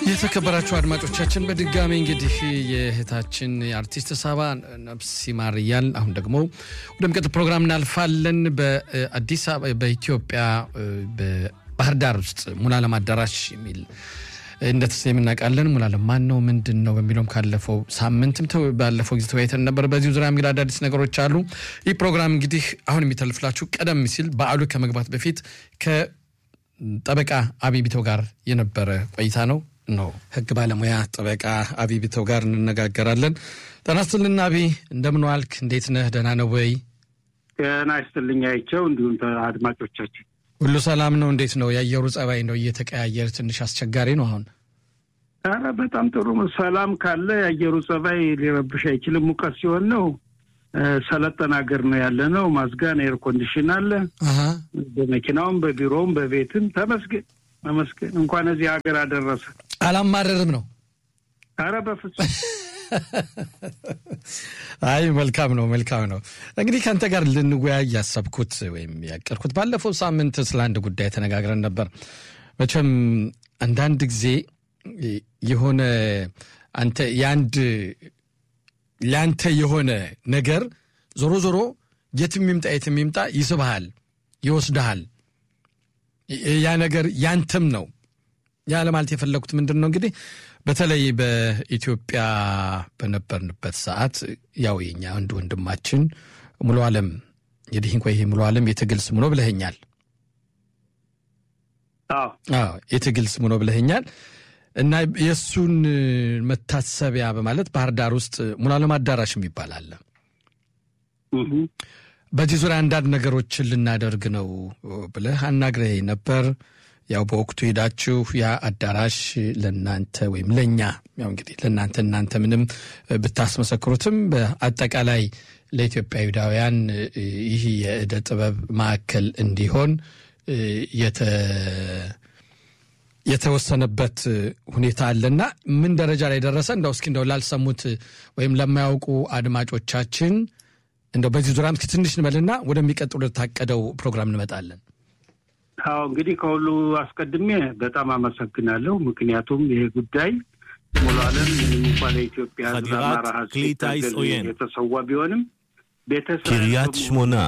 የተከበራችሁ አድማጮቻችን በድጋሚ እንግዲህ የእህታችን የአርቲስት ሳባ ነፍስ ይማር እያል አሁን ደግሞ ወደሚቀጥል ፕሮግራም እናልፋለን። በአዲስ አበባ በኢትዮጵያ በባህር ዳር ውስጥ ሙሉዓለም አዳራሽ የሚል እንደተሰየም እናውቃለን። ሙሉዓለም ማን ነው ምንድን ነው በሚለውም ካለፈው ሳምንትም ባለፈው ጊዜ ተወያይተን ነበር። በዚሁ ዙሪያ እንግዲህ አዳዲስ ነገሮች አሉ። ይህ ፕሮግራም እንግዲህ አሁን የሚተልፍላችሁ ቀደም ሲል በዓሉ ከመግባት በፊት ከጠበቃ አብይ ቢተው ጋር የነበረ ቆይታ ነው ነው ህግ ባለሙያ ጠበቃ አብይ ቢተው ጋር እንነጋገራለን። ጤና ይስጥልን አብይ፣ እንደምን ዋልክ? እንዴት ነህ? ደህና ነው ወይ? ጤና ይስጥልኝ አይቸው፣ እንዲሁም አድማጮቻችን ሁሉ ሰላም ነው? እንዴት ነው የአየሩ ጸባይ? ነው እየተቀያየር ትንሽ አስቸጋሪ ነው አሁን። ኧረ በጣም ጥሩ ሰላም ካለ የአየሩ ጸባይ ሊረብሽ አይችልም። ሙቀት ሲሆን ነው ሰለጠን ሀገር ነው ያለ ነው። ማዝጋን ኤር ኮንዲሽን አለ በመኪናውም በቢሮውም በቤትም ተመስገን ተመስገን። እንኳን እዚህ ሀገር አደረሰ። አላማረርም ነው። ኧረ በፍጹም አይ መልካም ነው መልካም ነው። እንግዲህ ከአንተ ጋር ልንወያይ ያሰብኩት ወይም ያቀርኩት ባለፈው ሳምንት ስለ አንድ ጉዳይ ተነጋግረን ነበር። መቼም አንዳንድ ጊዜ የሆነ አንተ የአንድ ለአንተ የሆነ ነገር ዞሮ ዞሮ የትም ይምጣ የትም ይምጣ ይስብሃል፣ ይወስድሃል። ያ ነገር ያንተም ነው። ያ ለማለት የፈለጉት ምንድን ነው እንግዲህ በተለይ በኢትዮጵያ በነበርንበት ሰዓት ያው የኛ አንድ ወንድማችን ሙሉዓለም እንግዲህ እንኳ ይሄ ሙሉዓለም የትግል ስሙ ነው ብለኸኛል። አዎ የትግል ስሙ ነው ብለኸኛል። እና የእሱን መታሰቢያ በማለት ባህር ዳር ውስጥ ሙሉዓለም አዳራሽ የሚባል አለ። በዚህ ዙሪያ አንዳንድ ነገሮችን ልናደርግ ነው ብለህ አናግረህ ነበር። ያው በወቅቱ ሄዳችሁ ያ አዳራሽ ለእናንተ ወይም ለእኛ ያው እንግዲህ ለእናንተ እናንተ ምንም ብታስመሰክሩትም በአጠቃላይ ለኢትዮጵያዊዳውያን ይህ የእደ ጥበብ ማዕከል እንዲሆን የተወሰነበት ሁኔታ አለና ምን ደረጃ ላይ ደረሰ? እንደው እስኪ እንደው ላልሰሙት ወይም ለማያውቁ አድማጮቻችን እንደው በዚህ ዙሪያ እስኪ ትንሽ እንበልና ወደሚቀጥሉ ታቀደው ፕሮግራም እንመጣለን። አዎ እንግዲህ ከሁሉ አስቀድሜ በጣም አመሰግናለሁ። ምክንያቱም ይሄ ጉዳይ ሙሉዓለም እንኳ ለኢትዮጵያ ሕዝብ አማራ ሕዝብ የተሰዋ ቢሆንም ቤተሰብ קריית שמונה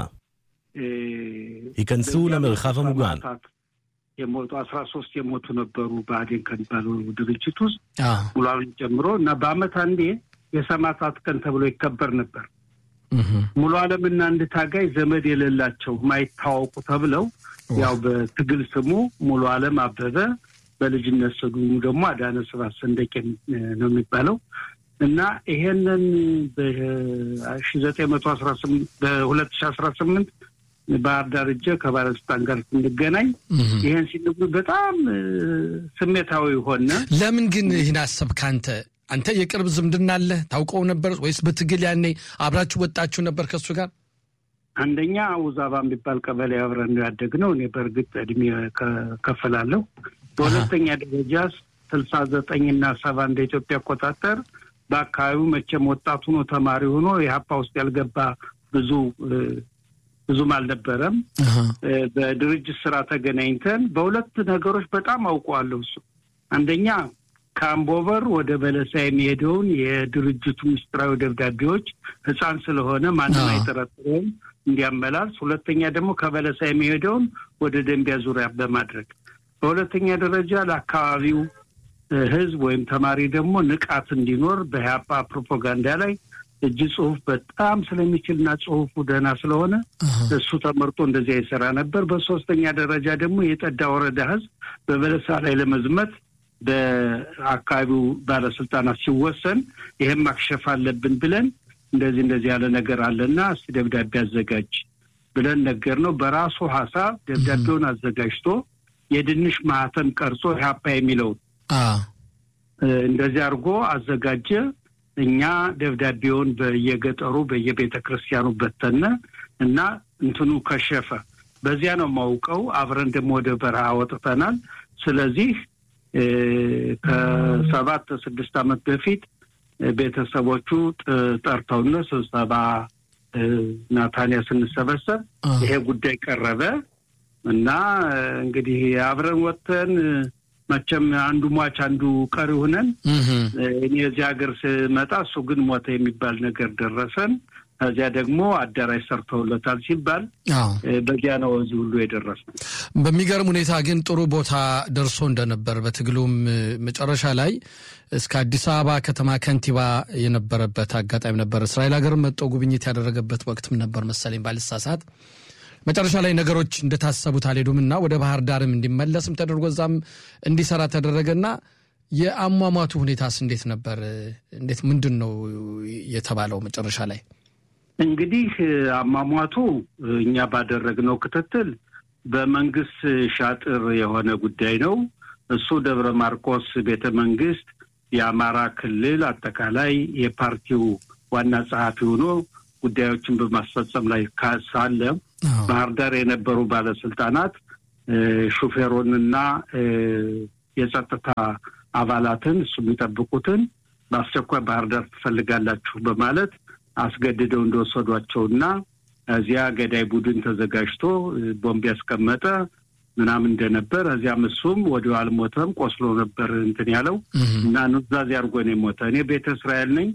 ייכנסו למרחב המוגן. የሞቱ አስራ ሶስት የሞቱ ነበሩ ብአዴን ከሚባለው ድርጅት ውስጥ ሙሉዓለም ጨምሮ እና በአመት አንዴ የሰማዕታት ቀን ተብሎ ይከበር ነበር። ሙሉዓለም እና አንድ ታጋይ ዘመድ የሌላቸው ማይታወቁ ተብለው ያው በትግል ስሙ ሙሉዓለም አበበ በልጅነት ስሙ ደግሞ አዳነ ስብሐት ሰንደቄ ነው የሚባለው እና ይሄንን በሺ ዘጠኝ መቶ አስራ ስምንት በሁለት ሺ አስራ ስምንት ባህር ዳር እጀ ከባለስልጣን ጋር ስንገናኝ ይሄን ሲነግሩ በጣም ስሜታዊ ሆነ። ለምን ግን ይህን አሰብክ አንተ? አንተ የቅርብ ዝምድና አለ ታውቀው ነበር ወይስ በትግል ያኔ አብራችሁ ወጣችሁ ነበር ከእሱ ጋር? አንደኛ ውዛባ የሚባል ቀበሌ አብረን ነው ያደግነው። እኔ በእርግጥ እድሜ ከፈላለሁ። በሁለተኛ ደረጃ ስልሳ ዘጠኝ እና ሰባ እንደ ኢትዮጵያ አቆጣጠር በአካባቢው መቼም ወጣቱ ሆኖ ተማሪ ሆኖ የሀፓ ውስጥ ያልገባ ብዙ ብዙም አልነበረም። በድርጅት ስራ ተገናኝተን በሁለት ነገሮች በጣም አውቀዋለሁ። እሱ አንደኛ ከአምቦበር ወደ በለሳ የሚሄደውን የድርጅቱ ምስጢራዊ ደብዳቤዎች ሕፃን ስለሆነ ማንም አይጠረጥረውም እንዲያመላልስ፣ ሁለተኛ ደግሞ ከበለሳ የሚሄደውን ወደ ደንቢያ ዙሪያ በማድረግ በሁለተኛ ደረጃ ለአካባቢው ሕዝብ ወይም ተማሪ ደግሞ ንቃት እንዲኖር በኢህአፓ ፕሮፓጋንዳ ላይ እጅ ጽሁፍ በጣም ስለሚችልና ጽሁፉ ደህና ስለሆነ እሱ ተመርጦ እንደዚያ ይሰራ ነበር። በሶስተኛ ደረጃ ደግሞ የጠዳ ወረዳ ሕዝብ በበለሳ ላይ ለመዝመት በአካባቢው ባለስልጣናት ሲወሰን ይህም ማክሸፍ አለብን ብለን እንደዚህ እንደዚህ ያለ ነገር አለና እስቲ ደብዳቤ አዘጋጅ ብለን ነገር ነው። በራሱ ሀሳብ ደብዳቤውን አዘጋጅቶ የድንሽ ማህተም ቀርጾ ኢህአፓ የሚለውን እንደዚህ አድርጎ አዘጋጀ። እኛ ደብዳቤውን በየገጠሩ በየቤተ ክርስቲያኑ በተነ እና እንትኑ ከሸፈ። በዚያ ነው የማውቀው። አብረን ደግሞ ወደ በረሃ ወጥተናል። ስለዚህ ከሰባት ስድስት ዓመት በፊት ቤተሰቦቹ ጠርተውነ ስብሰባ ናታንያ ስንሰበሰብ ይሄ ጉዳይ ቀረበ እና እንግዲህ አብረን ወጥተን መቼም አንዱ ሟች አንዱ ቀሪ ሆነን እኔ እዚህ ሀገር ስመጣ እሱ ግን ሞተ የሚባል ነገር ደረሰን። ከዚያ ደግሞ አዳራሽ ሰርተውለታል ሲባል በዚያ ነው እዚህ ሁሉ የደረስነው። በሚገርም ሁኔታ ግን ጥሩ ቦታ ደርሶ እንደነበር በትግሉም መጨረሻ ላይ እስከ አዲስ አበባ ከተማ ከንቲባ የነበረበት አጋጣሚ ነበር። እስራኤል ሀገር መጥቶ ጉብኝት ያደረገበት ወቅትም ነበር መሰለኝ ባልሳሳት። መጨረሻ ላይ ነገሮች እንደታሰቡት አልሄዱም እና ወደ ባህር ዳርም እንዲመለስም ተደርጎ እዛም እንዲሰራ ተደረገና የአሟሟቱ ሁኔታስ እንዴት ነበር? እንዴት ምንድን ነው የተባለው መጨረሻ ላይ? እንግዲህ አሟሟቱ እኛ ባደረግነው ክትትል በመንግስት ሻጥር የሆነ ጉዳይ ነው። እሱ ደብረ ማርቆስ ቤተ መንግስት የአማራ ክልል አጠቃላይ የፓርቲው ዋና ጸሐፊ ሆኖ ጉዳዮችን በማስፈጸም ላይ ሳለ ባህር ዳር የነበሩ ባለስልጣናት ሹፌሩንና የጸጥታ አባላትን እሱ የሚጠብቁትን በአስቸኳይ ባህር ዳር ትፈልጋላችሁ በማለት አስገድደው እንደወሰዷቸውና እዚያ ገዳይ ቡድን ተዘጋጅቶ ቦምብ ያስቀመጠ ምናምን እንደነበር እዚያም እሱም ወዲያው አልሞተም፣ ቆስሎ ነበር እንትን ያለው እና ኑዛዜ አድርጎ ነው የሞተ። እኔ ቤተ እስራኤል ነኝ፣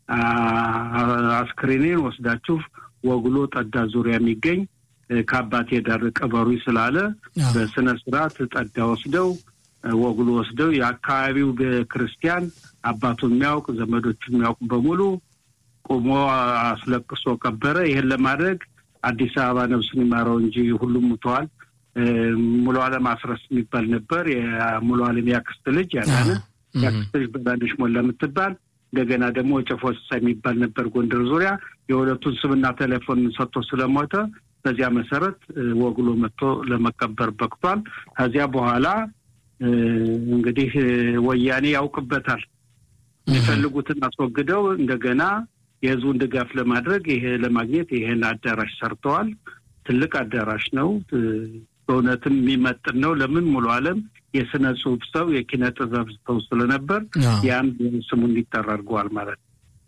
አስክሬኔን ወስዳችሁ ወግሎ ጠዳ ዙሪያ የሚገኝ ከአባቴ ዳር ቀበሩ ስላለ በስነ ስርዓት ጠዳ ወስደው ወግሎ ወስደው የአካባቢው ክርስቲያን አባቱ የሚያውቅ ዘመዶቹ የሚያውቁ በሙሉ ቁሞ አስለቅሶ ቀበረ። ይህን ለማድረግ አዲስ አበባ ነፍሱን ይማረው እንጂ ሁሉም ሙተዋል። ሙሉ አለም አስረስ የሚባል ነበር። የሙሉ አለም ያክስት ልጅ ያዳነ ያክስት ልጅ በዛንሽ ሞላ የምትባል እንደገና ደግሞ ጨፎ ስሳ የሚባል ነበር ጎንደር ዙሪያ። የሁለቱን ስምና ቴሌፎን ሰጥቶ ስለሞተ በዚያ መሰረት ወግሎ መጥቶ ለመቀበር በቅቷል። ከዚያ በኋላ እንግዲህ ወያኔ ያውቅበታል። የሚፈልጉትን አስወግደው እንደገና የህዝቡን ድጋፍ ለማድረግ ይሄ ለማግኘት ይሄን አዳራሽ ሰርተዋል። ትልቅ አዳራሽ ነው። በእውነትም የሚመጥን ነው። ለምን ሙሉ አለም የስነ ጽሁፍ ሰው የኪነ ጥበብ ሰው ስለነበር ያም ስሙ እንዲጠራ አድርገዋል ማለት ነው።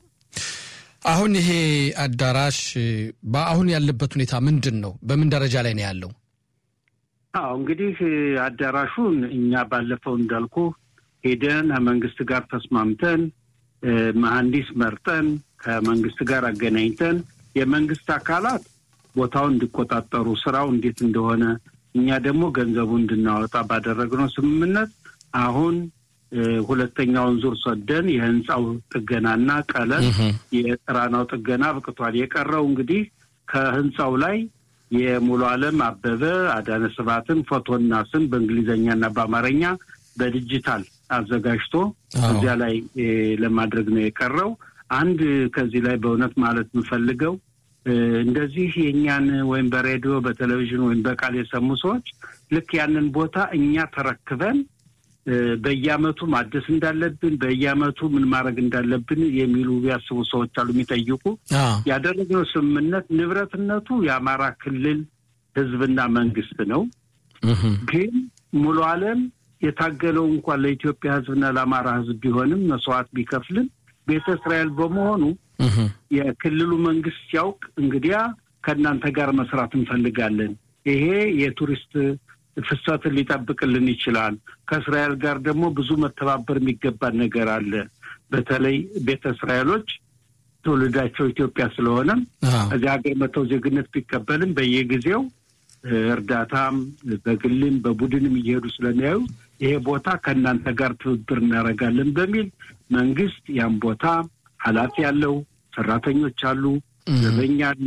አሁን ይሄ አዳራሽ በአሁን ያለበት ሁኔታ ምንድን ነው? በምን ደረጃ ላይ ነው ያለው? አዎ እንግዲህ አዳራሹን እኛ ባለፈው እንዳልኩ ሄደን ከመንግስት ጋር ተስማምተን መሐንዲስ መርጠን ከመንግስት ጋር አገናኝተን የመንግስት አካላት ቦታውን እንዲቆጣጠሩ ስራው እንዴት እንደሆነ እኛ ደግሞ ገንዘቡ እንድናወጣ ባደረግነው ስምምነት አሁን ሁለተኛውን ዙር ሰደን የህንፃው ጥገናና ቀለም የጥራናው ጥገና አብቅቷል። የቀረው እንግዲህ ከህንፃው ላይ የሙሉ አለም አበበ አዳነ ስብሐትን ፎቶና ስም በእንግሊዝኛና በአማርኛ በዲጂታል አዘጋጅቶ እዚያ ላይ ለማድረግ ነው የቀረው። አንድ ከዚህ ላይ በእውነት ማለት የምፈልገው እንደዚህ የእኛን ወይም በሬዲዮ በቴሌቪዥን ወይም በቃል የሰሙ ሰዎች ልክ ያንን ቦታ እኛ ተረክበን በየአመቱ ማደስ እንዳለብን በየአመቱ ምን ማድረግ እንዳለብን የሚሉ ያስቡ ሰዎች አሉ፣ የሚጠይቁ ያደረግነው ስምምነት ንብረትነቱ የአማራ ክልል ህዝብና መንግስት ነው። ግን ሙሉ አለም የታገለው እንኳን ለኢትዮጵያ ህዝብና ለአማራ ህዝብ ቢሆንም መስዋዕት ቢከፍልም ቤተ እስራኤል በመሆኑ የክልሉ መንግስት ሲያውቅ እንግዲያ ከእናንተ ጋር መስራት እንፈልጋለን፣ ይሄ የቱሪስት ፍሰትን ሊጠብቅልን ይችላል። ከእስራኤል ጋር ደግሞ ብዙ መተባበር የሚገባን ነገር አለ። በተለይ ቤተ እስራኤሎች ትውልዳቸው ኢትዮጵያ ስለሆነ እዚህ ሀገር መተው ዜግነት ቢቀበልም በየጊዜው እርዳታም በግልም በቡድንም እየሄዱ ስለሚያዩ ይሄ ቦታ ከእናንተ ጋር ትብብር እናደርጋለን በሚል መንግስት ያን ቦታ ኃላፊ ያለው ሰራተኞች አሉ፣ ዘበኛ አለ።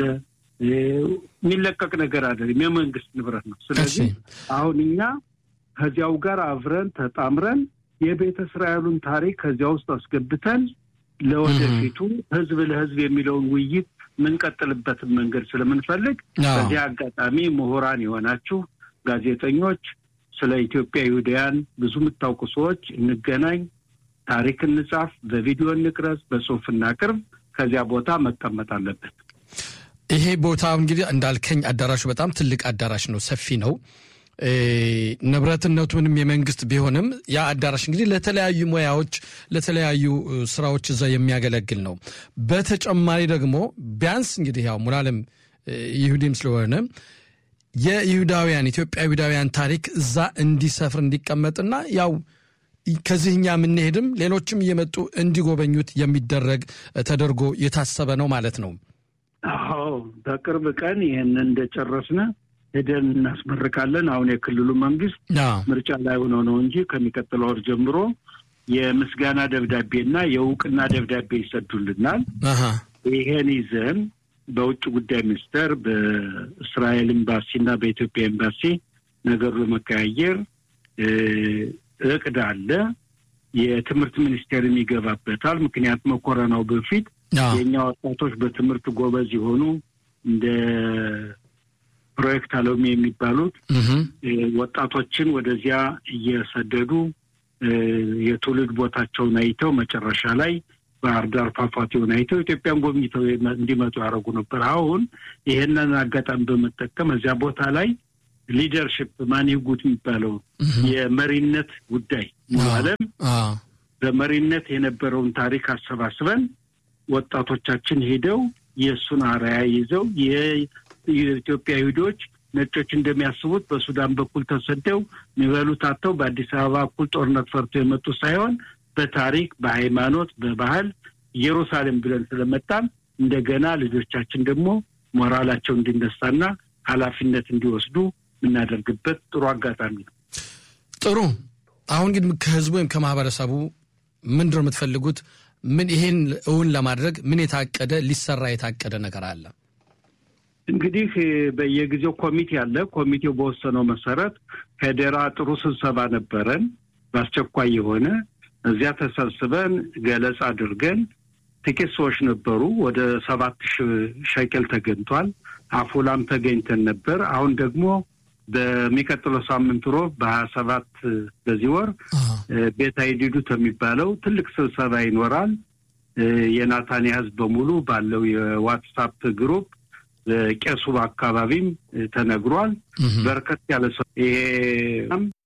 የሚለቀቅ ነገር አይደለም፣ የመንግስት ንብረት ነው። ስለዚህ አሁን እኛ ከዚያው ጋር አብረን ተጣምረን የቤተ እስራኤሉን ታሪክ ከዚያ ውስጥ አስገብተን ለወደፊቱ ህዝብ ለህዝብ የሚለውን ውይይት የምንቀጥልበትን መንገድ ስለምንፈልግ በዚህ አጋጣሚ ምሁራን የሆናችሁ ጋዜጠኞች፣ ስለ ኢትዮጵያ ይሁዳያን ብዙ የምታውቁ ሰዎች እንገናኝ፣ ታሪክ እንጻፍ፣ በቪዲዮ እንቅረጽ፣ በጽሁፍ እናቅርብ። ከዚያ ቦታ መቀመጥ አለበት። ይሄ ቦታ እንግዲህ እንዳልከኝ አዳራሹ በጣም ትልቅ አዳራሽ ነው፣ ሰፊ ነው። ንብረትነቱ ምንም የመንግስት ቢሆንም ያ አዳራሽ እንግዲህ ለተለያዩ ሙያዎች ለተለያዩ ስራዎች እዛ የሚያገለግል ነው። በተጨማሪ ደግሞ ቢያንስ እንግዲህ ያው ሙሉዓለም ይሁዲም ስለሆነ የይሁዳውያን ኢትዮጵያ ይሁዳውያን ታሪክ እዛ እንዲሰፍር እንዲቀመጥና ያው ከዚህ እኛ የምንሄድም ሌሎችም እየመጡ እንዲጎበኙት የሚደረግ ተደርጎ የታሰበ ነው ማለት ነው። አዎ በቅርብ ቀን ይህንን እንደጨረስነ ሄደን እናስመርቃለን። አሁን የክልሉ መንግስት ምርጫ ላይ ሆኖ ነው እንጂ ከሚቀጥለው ወር ጀምሮ የምስጋና ደብዳቤና የእውቅና ደብዳቤ ይሰዱልናል። ይሄን ይዘን በውጭ ጉዳይ ሚኒስቴር በእስራኤል ኤምባሲ እና በኢትዮጵያ ኤምባሲ ነገሩ ለመቀያየር እቅድ አለ። የትምህርት ሚኒስቴርም ይገባበታል። ምክንያቱም ኮረናው በፊት የእኛ ወጣቶች በትምህርት ጎበዝ የሆኑ እንደ ፕሮጀክት አሎሚ የሚባሉት ወጣቶችን ወደዚያ እየሰደዱ የትውልድ ቦታቸውን አይተው መጨረሻ ላይ ባህር ዳር ፏፏቴውን አይተው ኢትዮጵያን ጎብኝተው እንዲመጡ ያደረጉ ነበር። አሁን ይሄንን አጋጣሚ በመጠቀም እዚያ ቦታ ላይ ሊደርሽፕ ማኒጉት የሚባለው የመሪነት ጉዳይ ዓለም በመሪነት የነበረውን ታሪክ አሰባስበን ወጣቶቻችን ሄደው የእሱን አርአያ ይዘው የኢትዮጵያ ይሁዶች ነጮች እንደሚያስቡት በሱዳን በኩል ተሰደው የሚበሉት አጥተው በአዲስ አበባ እኩል ጦርነት ፈርቶ የመጡ ሳይሆን በታሪክ፣ በሃይማኖት፣ በባህል ኢየሩሳሌም ብለን ስለመጣን እንደገና ልጆቻችን ደግሞ ሞራላቸው እንዲነሳና ኃላፊነት እንዲወስዱ የምናደርግበት ጥሩ አጋጣሚ ነው። ጥሩ። አሁን ግን ከህዝቡ ወይም ከማህበረሰቡ ምንድን ነው የምትፈልጉት? ምን ይሄን እውን ለማድረግ ምን የታቀደ ሊሰራ የታቀደ ነገር አለ? እንግዲህ በየጊዜው ኮሚቴ አለ። ኮሚቴው በወሰነው መሰረት ከደራ ጥሩ ስብሰባ ነበረን፣ በአስቸኳይ የሆነ እዚያ ተሰብስበን ገለጻ አድርገን ጥቂት ሰዎች ነበሩ። ወደ ሰባት ሺህ ሸቅል ተገኝቷል። አፎላም ተገኝተን ነበር። አሁን ደግሞ በሚቀጥለው ሳምንት ሮብ በሀያ ሰባት በዚህ ወር ቤት አይዲዱት የሚባለው ትልቅ ስብሰባ ይኖራል። የናታንያ ህዝብ በሙሉ ባለው የዋትሳፕ ግሩፕ ቄሱ አካባቢም ተነግሯል። በርከት ያለ ሰው ይሄ